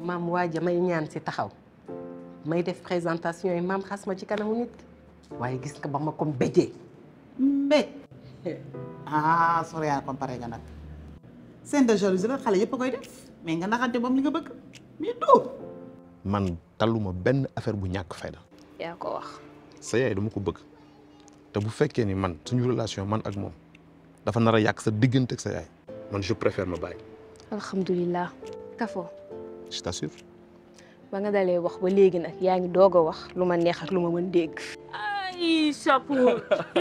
maam waaja may ñaan si taxaw may def présentation yi maam xas ma ci kanamu nit waaye gis nga ba ma ko mbéjee mbéj ah Soriane comparé nga nag scène de jalousie la xale yëpp a koy def mais nga naxante moom li nga bëgg mais doo man taluma benn affaire bu ñàkk fayda yaa ko wax sa yaay dama ko bëgg te bu fekkee ni man suñu relation man ak moom dafa nar a yàq sa diggante ak sa yaay man je préfère ma bàyyi alhamdulilah kafo je t'assure ba nga dalee wax ba léegi nag yaa ngi doog a wax lu ma neex ak lu ma mën dégg ay chapeau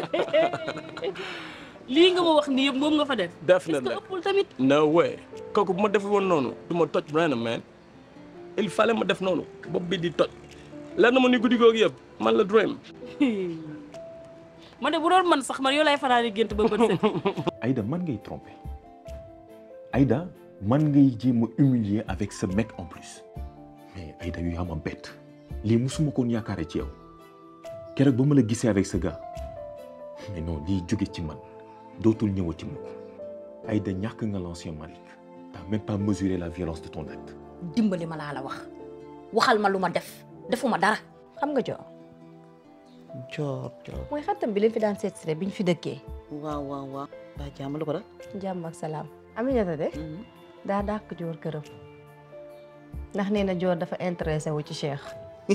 lii nga ma wax nii yëpp moom nga fa def def est-ce na que nag ëppul tamit no way kooku bu ma deful woon noonu du ma toj Brenna man il fallait ma def noonu bopp bi di toj leer na ma ni guddi googu yëpp man la dream ma ne bu doon man sax man yow lay faral di gént ba bët set Aïda man ngay tromper Aïda man ngay jéem a humilier avec ce mec en plus mais Aïda yu yaa ma bett lii musuma koon yaakaare ci yow keroog ba ma la gisee avec ce gars mais non lii jóge ci man dootul ñëwati mukk Aïda ñàkk nga l'ancien Malick t'as même pas mesuré la violence de ton acte dimbali ma laa la wax waxal ma lu ma def defuma dara xam nga joor joor joor mooy xaritam bi leen fi daan seet si bi ñu fi dëkkee waaw waaw waaw daa jàmm lu ko def jàmm ak salaam Aminata de daa dàq joor këram ndax nee na joor dafa intéressé wu ci Cheikh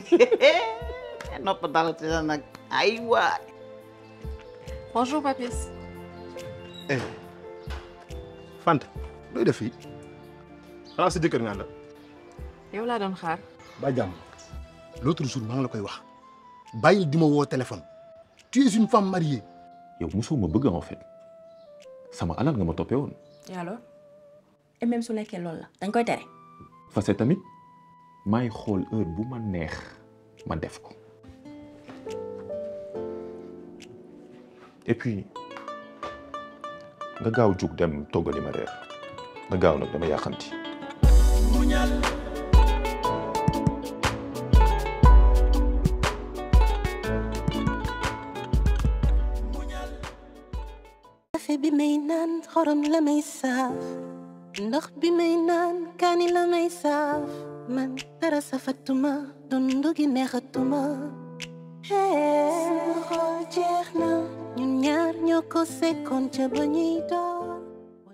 nopp dara ci la nag ay waay Bonjour Papis. eh Fanta looy def fii xanaa sa jëkkër nga la yow laa doon xaar. ba jàmm l'autre jour maa ngi la koy wax bàyyil di ma woo téléphone tu es une femme mariée yow mosoo ma bëgg en fait sama alal nga ma toppee woon et alors et même su nekkee loolu la dañ koy tere fase tamit maay xool heure bu ma neex ma def ko et puis nga gaaw jug dem toggali ma reer nga gaaw nag dama yàqanti kafe bi may naan xorom la may saaf ndox bi may naan kaani la may saaf man dara safatuma dundu gi neexatuma sama xol jeex na ñun ñaar ñoo ko sekkoon ca ba ñuy door